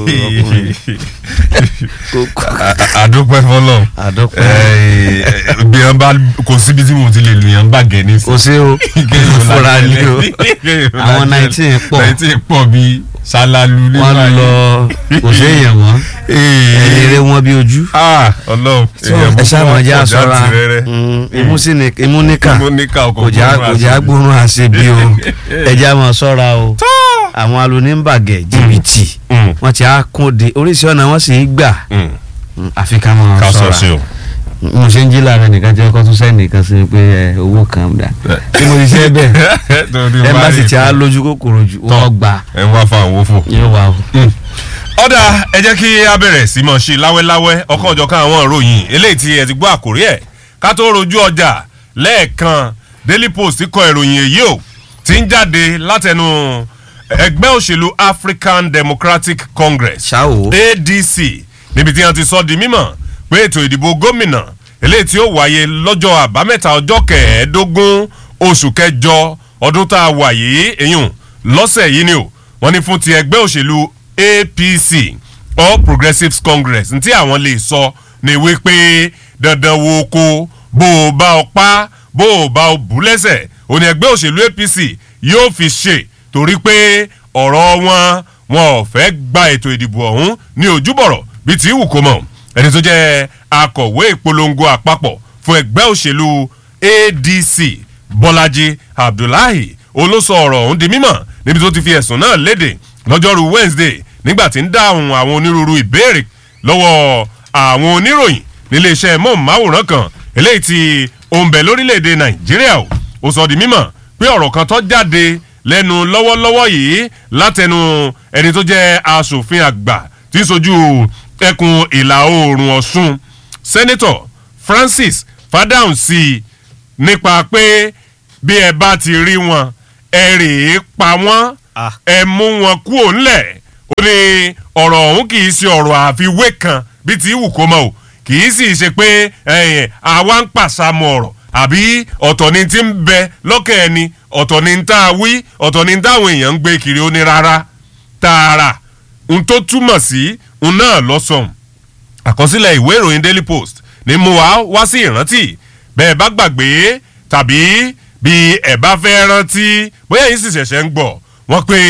ọkùnrin kò kò àdúpẹ́ fọlọ́ àdọ́pẹ́ bí wọn bá kò síbi tí mo ti lè lu yẹn bá gẹ̀ ní kò sí o fúra ni o àwọn nineteen pọ̀ nineteen pọ̀ bí ṣálálu ní wọ́n lọ kò sí èèyàn mọ́ ẹni eré wọn bí ojú ọlọ́run ẹ ṣáà jẹ́ àṣọra imú sí ni imú níkà kò já kò já gbóòórùn àṣebi o ẹ jẹ́ àmọ́ ṣọ́ra o àwọn alóníbàgẹ̀ jìbìtì wọ́n ti á kún de oríṣi ọ̀nà wọ́n sì ń gbà àfi ká mọ̀ ká sọ ṣọ́ra sí o. mo ṣe ń jí lára nìkan jẹ́ kó tún sẹ́ni kan sí pé ẹ, owó kan dà tí mo ti ṣe bẹ́ẹ̀ ẹ bá sì ti á lójú kòkòrò jù wọ́n gbà ẹ ń wá fa àwọn òfò. yóò wà o. ọ̀dà ẹ jẹ́ kí a bẹ̀rẹ̀ sí mọ̀ ṣe láwẹ́láwẹ́ ọkọ̀ ọjọ́ kan àwọn ìròyìn eléyìí tí ẹ ti gbọ́ àkórí ẹ̀ ká tó rojú ọjà lẹ́ẹ̀kan Daily Post kọ ìròyìn èyí o ti ń jáde látẹnu ẹgbẹ́ òṣèlú African Democratic Congress ṣáò ADC níbi tí wọ́n ti sọ di mímọ̀ pé ètò ìdìbò gómìnà eléyìí tí ó wáyé lọ́jọ́ àbámẹ́ta ọjọ́ kẹẹ̀ẹ́dógún oṣù kẹjọ ọdún tá a wà yìí èyùn lọ́sẹ̀ yìí ni o wọ́n ní fún ti ẹgbẹ́ òṣèlú APC All Progressives Congress ntí àwọn lè sọ ní wípé dandan wo ko bó o bá ọ pa bó o bá o bù lẹ́sẹ̀ òní ẹgbẹ́ òṣèlú APC yóò fi ṣe torí pé ọ̀rọ̀ wọn wọn ò fẹ́ gba ètò ìdìbò ọ̀hún ní ojúbọ̀rọ̀ bíi ti wù kó mọ̀ ẹni tó jẹ́ akọ̀wé ìpolongo àpapọ̀ fún ẹgbẹ́ òṣèlú ADC Bọ́lájí Abdullahi olóso ọ̀rọ̀ ọ̀hún di mímọ̀ níbi tó ti fi ẹ̀sùn náà léde lọ́jọ́rú Wednesday nígbà tí ń dáhùn àwọn onírúurú ìbéèrè lọ́wọ́ àwọn oníròyìn níléeṣẹ́ mọ́ọ̀máwòrán kan eléyìí tí ó ń bẹ lórílẹ̀‐èdè Nàìjíríà o ó sọ di mímọ̀ pé ọ̀rọ̀ kan tó jáde lẹ́nu lọ́wọ́lọ́wọ́ yìí látẹnu ẹni tó jẹ́ aṣòfin àgbà tí ń sojú ẹkùn ìlà oòrùn Ọ̀ṣun sẹ́nẹ́tọ̀ Francis Fádáhùnsí nípa pé bí ẹ bá ti rí wọn ẹ rèé pa wọ́n Ah. ẹ mú wọn kúò ńlẹ̀ ó ní ọ̀rọ̀ ọ̀hún kì í ṣe ọ̀rọ̀ àfiwé kan bí ti wù kó mọ́ o kì í sì ṣe pé ẹ̀yìn àwa ń pàṣàmọ̀ ọ̀rọ̀ àbí ọ̀tọ̀ ni ti ń bẹ lọ́kàn ẹni ọ̀tọ̀ ni ń tá a wí ọ̀tọ̀ ni ń táwọn èèyàn ń gbé kiri ó ní rárá tààrà n tó túmọ̀ sí n náà lọ́sọ̀n àkọsílẹ̀ ìwé ìròyìn Daily Post ní mú wa wá sí ìrántí bẹ́ẹ̀ bá gbàgbé tàbí bí ẹ̀ bá fẹ́ rántí bóyá yìí sì ṣẹ̀ṣẹ̀ ń gbọ́ wọ́n pé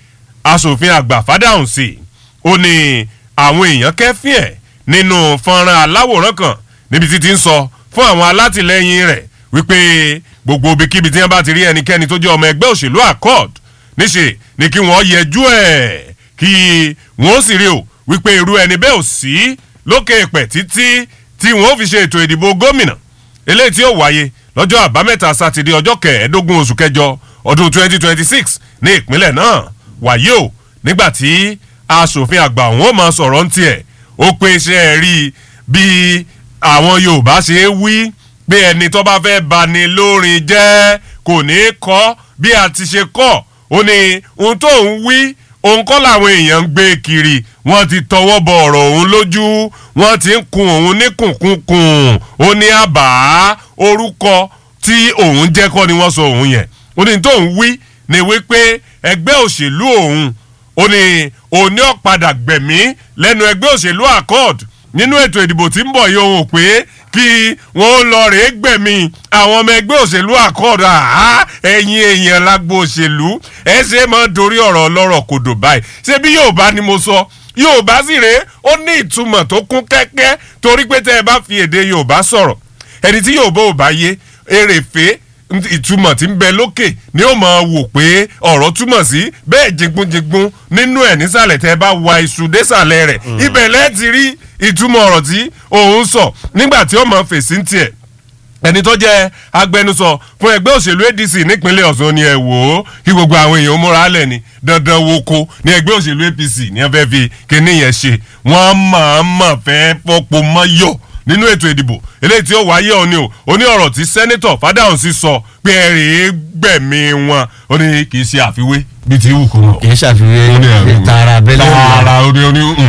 aṣòfin àgbà Fádáhùnsí ó ní àwọn èèyàn kẹ́fín ẹ̀ nínú fọ́nrán aláwòrán kan níbi tí ti ń sọ fún àwọn alátìlẹyìn rẹ̀ wípé gbogbo ibikíbi tí wọ́n bá ti rí ẹnikẹ́ni tó jẹ́ ọmọ ẹgbẹ́ òṣèlú accord níṣe ni kí wọ́n yẹjú ẹ̀ kí wọ́n sì rí o wípé irú ẹni bẹ́ẹ̀ ò sí lókè èpẹ̀ títí tí wọ́n fi ṣe ètò ìdìbò gómìnà eléyìí tí ó wáyé lọ́jọ́ àbámẹ́ta sátidé ọjọ́ kẹẹ̀ẹ́dógún oṣù kẹjọ ọdún 2026 ní ìpínlẹ̀ náà wàyí o nígbà tí aṣòfin àgbà òun ó máa sọ̀rọ̀ ń tiẹ̀ ó pé iṣẹ́ rí bí àwọn Yorùbá ṣe é wí pé ẹni tó bá fẹ́ bani lórin jẹ́ kò ní kọ́ bí a ti ṣe kọ́ ó ní ohun tó ń wí òun kọ́ làwọn èèyàn ń gbé kiri wọ́n ti tọwọ́ bọ ọ̀rọ̀ òun lójú wọ́n ti ń kun òun ní kùnkùnkùn ó ní àbá orúkọ tí òun jẹ́ kọ́ ni wọ́n sọ òun yẹn ó ní tó ń wí ni wípé ẹgbẹ́ òṣèlú òun ó ní òní ọ̀padà gbẹ̀mí lẹ́nu ẹgbẹ́ òṣèlú accord nínú ètò ìdìbò tí ń bọ̀ yìí òun ò pé kí wọ́n lọ rèé gbẹ̀mí àwọn ọmọ ẹgbẹ́ òṣèlú accord àá ẹ̀yin èèyàn lágbo òṣèlú ẹ ṣe máa dorí ọ̀rọ̀ ọlọ́rọ̀ kòdò báyìí ṣé bí Yorùbá ni mo sọ Yorùbá sì rèé ó ní ìtumọ̀ tó kún kẹ́kẹ́ torí pé tẹ́ ẹ bá fi èdè Yorùbá sọ̀rọ̀ ẹni tí Yorùbá ò bá yé èrèfé ìtumọ̀ tí ń bẹ lókè ni ó máa wò pé ọ̀rọ̀ túmọ̀ sí bẹ́ẹ̀ jigunjigun nínú ẹ̀ nísàlẹ̀ tẹ́ bá wa iṣu désàlẹ̀ rẹ̀ ibẹ̀ lẹ́ẹ̀tì rí ìtumọ̀ ọ̀rọ̀ tí òun sọ nígbà tí ó máa fèsì ń tiẹ̀ ẹni tó jẹ́ agbẹnusọ fún ẹgbẹ́ òṣèlú ADC nípínlẹ̀ Ọ̀ṣun ni ẹ wò ó kí gbogbo àwọn èèyàn múra lẹ̀ ni dandan wo ko ní ẹgbẹ́ òṣèlú APC ní ẹ fẹ́ fi kíní yẹn ṣe wọ́n máa máa fẹ́ fọ́pọ̀ mọ́yọ̀ nínú ètò ìdìbò eléyìí tí ó wáyé òní o ó ní ọ̀rọ̀ tí sẹ́nẹ́tọ̀ Fádáhùnsí sọ pé ẹ rèé gbẹ̀mí wọn ó ní kì í ṣe àfiwé bíi ti wù kó náà. kì í ṣàfiwé tààrà abẹ́lé tààrà ó ní ó ní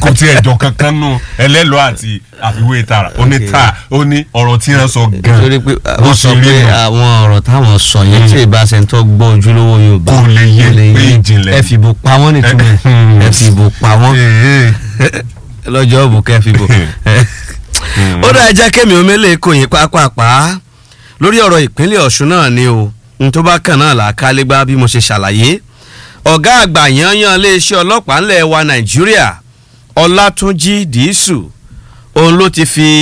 kò tiẹ̀ jọ kankan nù ẹlẹ́lọ́ àti àfiwé tara ó ní ta ó ní ọ̀rọ̀ tí wọ́n sọ gan torí pé wọ́n sọ pé àwọn ọ̀rọ̀ táwọn sọ yẹn tí ìbáṣẹ tó gbọ́ ojúlówó yorùbá Kò lè yé pé ìjìnlẹ̀. ẹ fìbò pa wọ́n nítumọ̀ ẹ fìbò pa wọ́n lọ́jọ́ òbò kẹ́ fìbò. ó dáa jẹ́ kémi omele kò yín pápápá lórí ọ̀rọ̀ ìpínlẹ̀ ọ̀ṣun náà ni o n tó bá kàn náà là á kálígbá bí mo ṣe ṣàlàyé ọ̀gá àgbà yanyan iléeṣẹ́ ọlọ́pàá ńlẹ̀ wa nàìjíríà ọlátúnjì dìísù òun ló ti fi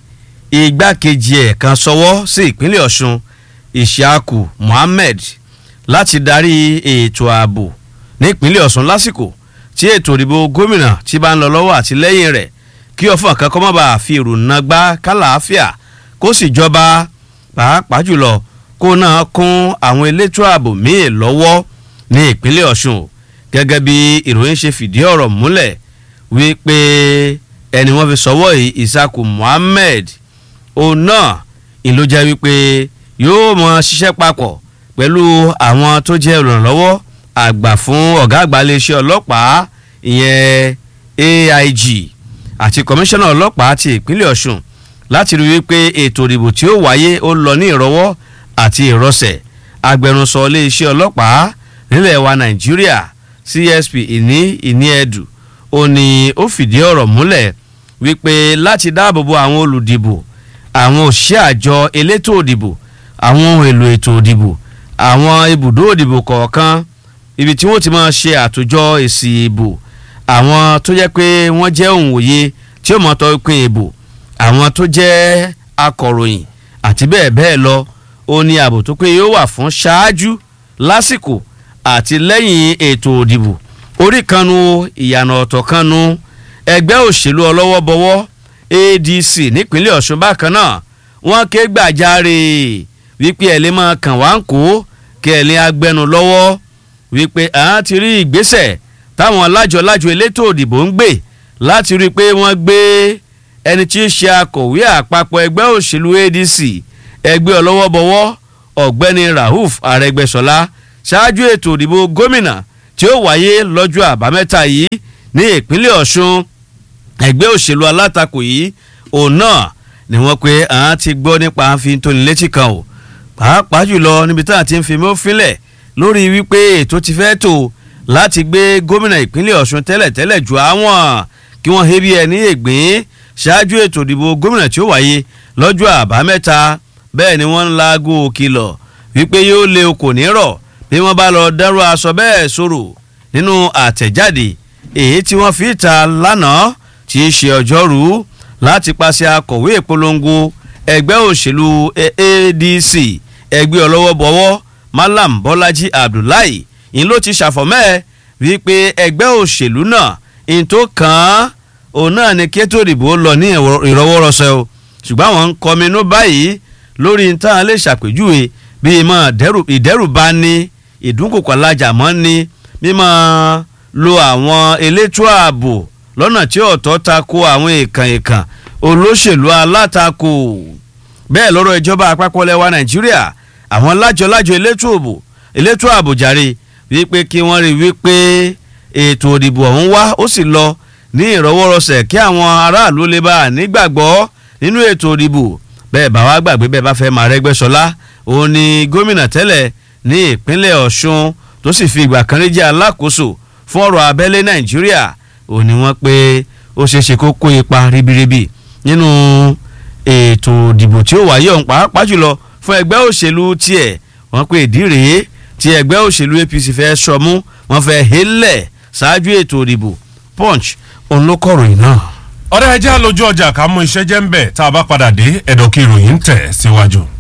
igbákejì ẹ̀ kan sọwọ́ sí ìpínlẹ̀ ọ̀ṣun ìṣàkù mohammed láti darí ètò ààbò nípínlẹ̀ ọ̀ṣun lásìkò tí ètò ìdìbò gómìnà ti bá ń lọ lọ́wọ́ àti lẹ́yìn rẹ̀ kí ọ̀fọ̀n kan kọ́ má bàa fi ìrònà gbá kálàáfíà kó sì jọba pàápàá jùlọ kó náà kún àwọn elétò ààbò míì lọ́wọ́ ní ìpínlẹ̀ ọ̀ṣun gẹ́gẹ́ bí ìròyìn ṣe fìdí ọ̀rọ̀ múlẹ̀ wípé ẹni wọ́n fi sọ́wọ́ yìí ìsàkù mohammed òun náà ìlú jẹ́ wípé yóò mọ ṣiṣẹ́ papọ̀ pẹ̀lú àwọn tó jẹ́ olùrànlọ́wọ́ àgbà fún ọ̀gá àgbà iléeṣẹ́ ọlọ́pàá ìyẹn aig àti kọmíṣánná ọlọ́pàá ti ìpínlẹ̀ ọ̀ṣun láti rí wípé ètò ìdìbò tí ó wáyé ó lọ ní ìrọwọ́ àti ìrọsẹ̀ agbẹnusọ iléeṣẹ́ ọlọ́pàá nílẹ̀ wa nàìjíríà csp ìní ìní ẹ̀dù ó ní ó fìdí ọ̀rọ̀ múlẹ̀ wípé láti dáàbòbo àwọn olùdìbò àwọn òṣìṣẹ́ àjọ elétò òdìbò àwọn ohun èlò ètò òdìbò àwọn ibùdó òdìbò kọ̀ọ̀kan ibi tí wọ́n ti máa ṣe àtòjọ èsì ìbò àwọn tó jẹ́ pé wọ́n jẹ́ òǹwòye tí ó mọ̀ tọ́ pín ìbò àwọn tó jẹ́ akọ̀ròyìn àti bẹ́ẹ̀ bẹ́ẹ̀ lọ ó ní ààbò tó pé yóò wà fún ṣáájú lásìkò àti lẹ́yìn ètò òdìbò orí kanu ìyànà ọ̀tọ̀ kanu ẹgbẹ́ òṣèlú ọlọ́wọ́ bọwọ́ adc nípínlẹ̀ ọ̀ṣun bákan náà wọ́n ké gbàjarè wípé ẹ̀ lè máa kàn wá ń kó kí ẹ̀ lè agbẹnu lọ́wọ́ wípé àwọn ti rí ìgbésẹ̀ táwọn lájọ-lájọ elétò òdìbò ń gbé láti rí i pé wọ́n gbé ẹni tí í ṣe akọ̀wé àpapọ̀ ẹgbẹ́ òṣèlú adc ẹgbẹ́ ọlọ́wọ́ bọwọ́ ọ̀gbẹ́ni rauf arẹgbẹ́sọlá ṣáájú ètò òdìbò gómìnà tí ó wáyé lọ́jọ́ àbámẹ́ta yìí ní ìpínlẹ̀ ọ̀ṣun ẹgbẹ́ òṣèlú alátakò yìí òun náà ni wọ́n pe àwọn ti gbọ́ nípa àfihàn tó ní létí kan o pàápàá jùlọ níbi tá à ti ń fi mọ́ fílẹ̀ lórí wípé ètò ti fẹ́ tò láti gbé gómìnà ìpínlẹ̀ ọ̀ṣun tẹ́lẹ̀tẹ́lẹ̀ ju àwọn kí wọ́n hebi ẹ̀ ní ègbín ṣáájú ètò ìdìbò gómìnà tí ó wáyé lọ́jọ́ àbámẹ́ta bẹ́ẹ̀ ni wọ́n ń laago kìlọ̀ wípé yóò lé o kò ní rọ̀ bí wọ́n bá lọ dárò aṣọ bẹ́ẹ̀ sọ̀rọ̀ nínú àtẹ̀jáde èyí tí wọ́n fi ta lánàá tí í ṣe ọjọ́rú láti pàṣẹ akọ̀wé ìpolongo ẹgbẹ́ òṣèlú adc ẹgbẹ́ ọlọ́wọ́ bọ̀wọ́ malam bọ́lájí abdullahi ìyẹn ló ti ṣàfọ̀mẹ́ wípé ẹgbẹ́ òṣèlú náà ìyẹn tó kàn án òun náà ni kétó ìdìbò lọ ní ìrọwọ́rọsẹ̀ o ṣùgbọ́n àwọn ń kọminú báyìí lórí ní táwọn lè ṣàpèjúwe bíi mọ ìdẹ́rùbá ní ìdúnkòkò alájàmọ́ ní mímọ́ lo àwọn elétò ààbò lọ́nà tí ọ̀tọ̀ ta ko àwọn èèkàn èèkàn olóṣèlú alátakò bẹ́ẹ̀ lọ́rọ̀ ìjọba àpapọ̀ lẹ́wà nàìjíríà àwọn lájọ-lájọ elétò ààbò elétò ààbò jàre wípé kí wọ́n rí wípé ètò òdìbò ọ̀hún wá ó sì lọ ní ìrọwọ́rọsẹ̀ kí àwọn aráàlú lè bá nígbàgbọ́ nínú ètò òdìbò bẹ́ẹ̀ bá wá gbàgbé bẹ́ẹ̀ bá fẹ́ máa rẹ́gbẹ́sọlá òun ni gómìnà tẹ́lẹ̀ ní ìpínlẹ̀ ọ̀ṣun tó sì fi ìgbà kan rí jẹ́ alákòóso fún ọ̀rọ̀ abẹ́lé nàìjíríà òun ni wọ́n pé ó ṣeé ṣe kó kó ipa ribiribi nínú ètò òdìbò tí ó wáyé ọ̀hún pàápàá jùlọ fún ẹgbẹ́ òṣèlú tiẹ̀ wọ́n pé ìdí rèé tí ẹgbẹ́ òṣèlú apc fẹ́ sọmú wọ́n fẹ́ hélẹ̀ ṣáájú ètò òdìbò punch òun ló kọ̀ròyìn náà. ọ̀rẹ́ ẹjẹ́ lójú ọjà ká mú iṣẹ́ jẹ́ ń bẹ̀ tá a bá padà dé ẹ̀dọ̀ kí ìròyìn ń tẹ̀ síwájú.